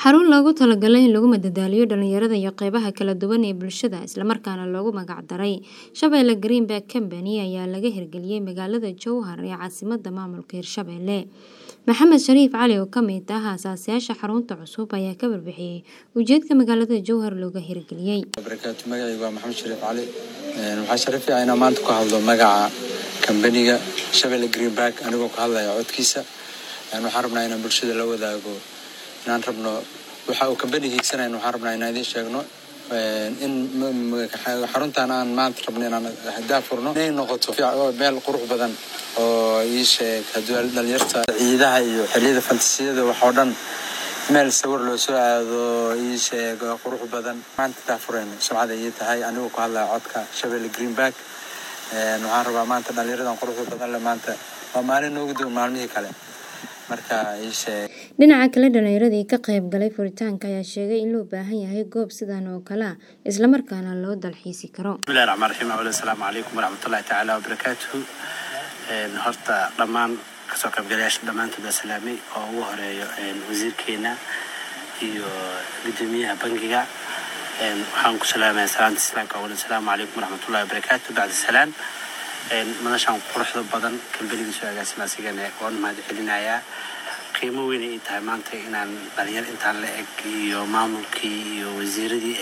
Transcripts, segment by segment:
xarun loogu talagalay in lagu madadaaliyo dhalinyarada iyo qeybaha kala duwan ee bulshada islamarkaana loogu magac daray Shabeelle Greenback Company ayaa laga hirgeliyey magaalada Jowhar ee caasimadda maamulka Hirshabelle Maxamed Shariif Cali oo ka mid ah aasaasiyaasha xarunta cusub ayaa ka warbixiyey ujeedka magaalada Jowhar looga hirgeliyey barakaatu magacaygu waa maxamed shariif cali waxaa sharaf ah inaan maanta ku hadlo magaca kambaniga Shabeelle Greenback anigoo ka hadlaya codkiisa waxaan rabnaa inaan bulshada la wadaago inaan rabno waxa uu kambaniga hiigsanayn waxaan rabnaa inaan idiin sheegno in xaruntan aan maanta rabno inaan daafurno inay noqoto meel qurux badan oo ii sheeg haddii dhalinyarta ciidaha iyo xilliyada fantasiyada wax oo dhan meel sawir loo soo aado ii sheeg qurux badan maanta daafureen sumcada ii tahay anigoo ku hadlaya codka Shabeelle Greenback waxaan rabaa maanta dhalinyaradan quruxda badan le maanta waa maalin noogu duwan maalmihii kale marka ii sheeg dhinaca kale dhalinyaradii ka qayb galay furitaanka ayaa sheegay in loo baahan yahay goob sidan oo kale ah islamarkaana loo dalxiisi karo bismillahi raxmaan raxiim awal assalaamu calaykum waraxmatullahi tacaala wabarakaatuhu horta dhammaan kasoo qaybgalayaasha dhammaantood waa salaamay oo ugu horeeyo wasiirkeena iyo gudoomiyaha bangiga waxaan ku salaamaya salaanta islaamka awal assalaamu calaykum waraxmatullahi wabarakaatu bacda salaan madashaan quruxda badan kambaniga soo agaasima asigana waan mahad celinayaa qiimo weyn ay tahay maanta inaan dhalinyar intaan la eg iyo maamulkii iyo wasiiradii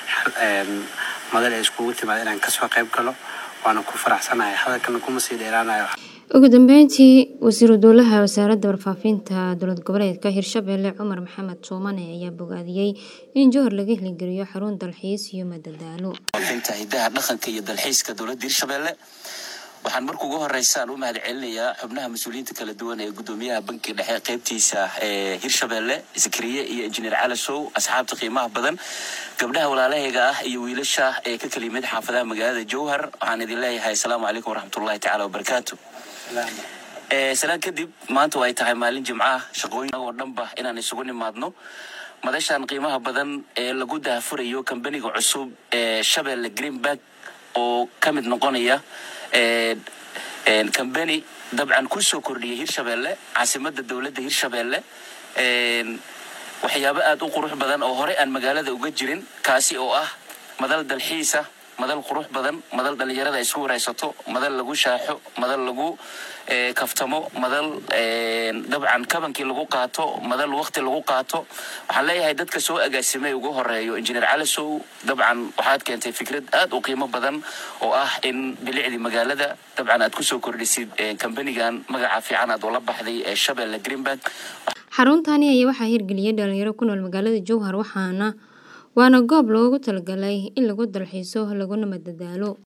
madal ay iskugu timaada inaan kasoo qayb galo waana ku faraxsanahay hadalkana kuma sii dheeraanayo ugu dambeyntii wasiiru dowlaha wasaaradda warfaafinta dowlad goboleedka hirshabelle cumar maxamed tuumane ayaa bogaadiyey in jowhar laga hirgeliyo xarun dalxiis iyo madadaalo hidaha dhaqanka iyo dalxiiska dowladda hirshabelle waxaan marka ugu horeysaan u mahad celinayaa xubnaha mas-uuliyiinta kala duwan ee gudoomiyaha bankiga dhexe qeybtiisa ee hirshabelle zakariye iyo injineer cali sow asxaabta qiimaha badan gabdhaha walaalahayga ah iyo wiilasha ee ka kala yimid xaafadaha magaalada jowhar waxaan idin leeyahay asalaamu calaykum waraxmatullahi tacala wabarakaatu salaan kadib maanta ay tahay maalin jimcaha shaqooyin oo dhanba inaan isugu nimaadno madashan qiimaha badan ee lagu daafurayo kambaniga cusub ee shabeelle greenback oo ka mid noqonaya kambani dabcan kusoo kordhiyay hirshabelle caasimadda dowladda hirshabelle waxyaabo aada u qurux badan oo horey aan magaalada uga jirin kaasi oo ah madal dalxiisa madal qurux badan madal dhalinyarada isku wareysato madal lagu shaaxo madal lagu kaftamo madal dabcan kabankii lagu qaato madal waqti lagu qaato waxaan leeyahay dadka soo agaasimay ugu horeeyo injineer calisow dabcan waxaad keentay fikrad aada u qiimo badan oo ah in bilicdii magaalada dabcan aad kusoo kordhisid kambanigan magaca fiican aad ula baxday ee shabeelle greenback xaruntani ayaa waxaa hirgeliyay dhalinyaro ku nool magaalada jowhar waxaana waana goob loogu talagalay in lagu dalxiiso laguna madadaalo